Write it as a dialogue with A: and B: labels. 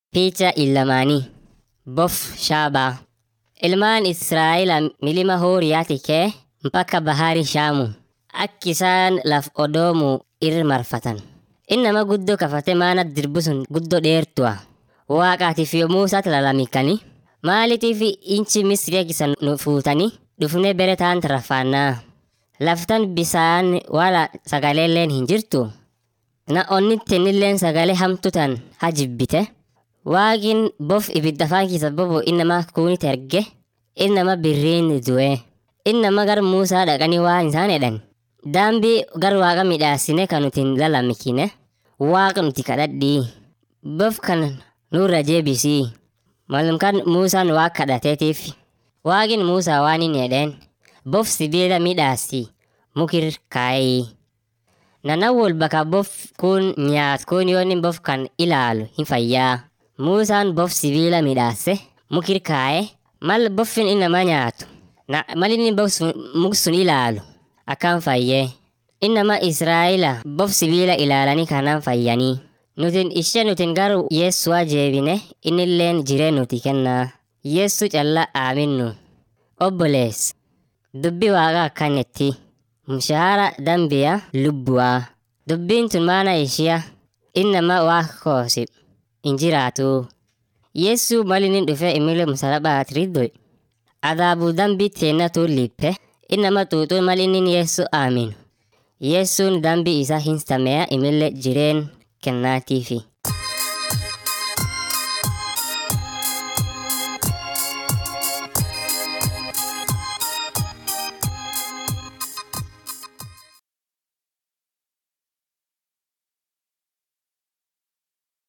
A: Picha ilamaanii bof shaabaa. Ilmaan Israa'el milima Hooriyaati kee mpaka bahari Shaamu akki isaan laf odoomu irra marfatan. Innama guddoo kafate maana dirbu sun guddoo dheertu'a. Waaqaatiif yommuu isaatti lalamikani maaliitiif inchi Misiriya kisan nu fuutanii dhufnee bere taan rafaannaa. Laftan bisaan wala sagaleelleen hin jirtu. Na onni tennilleen sagalee hamtu tan hajibbite. Waaqin bof ibidda afaan keessa bobo innama kuunit erge innama birriin du'e. Innama gar Muusaa dhaqanii waan isaan jedhan. Daambii gar waaqa midhaasine kan nuti hin lalamikine. Waaqa nuti kadhadhii. Bof kan nurra jeebisii. Malumkaan Muusaan waaqa kadhateetiif. Waaqin Muusaa waan hin jedheen. Bof sibiila midhaasi mukir kaayii. Nana wol bakka bof kun nyaat kun yoonni bof kan ilaalu hin fayyaa. Muusaan bof sibiila midhaase mukir kaaye mal boffin innama nyaatu. Na mal inni bof sun muk sun ilaalu akkaan fayyee. Innama Israa'ila bof sibiila ilaalanii kanaan fayyanii. Nutin ishee nutin garu Yeessu'a jeebine innilleen jiree nuti kennaa. Yeessu calla aaminnu. Obbolees. Dubbi waaqa akkanetti. Mushaara dambiya lubbu'aa. Dubbiin tun maana ishiya innama waaqa koosi hin jiraatu. Yeessu mal inni dhufe imile musalabaat riddoy. Adaabu dambii teennatu lippe innama xuuxuun mal inni Yeessu aaminu. Yeessuun dambii isaa hin sameya imile jireen kennaatiifi.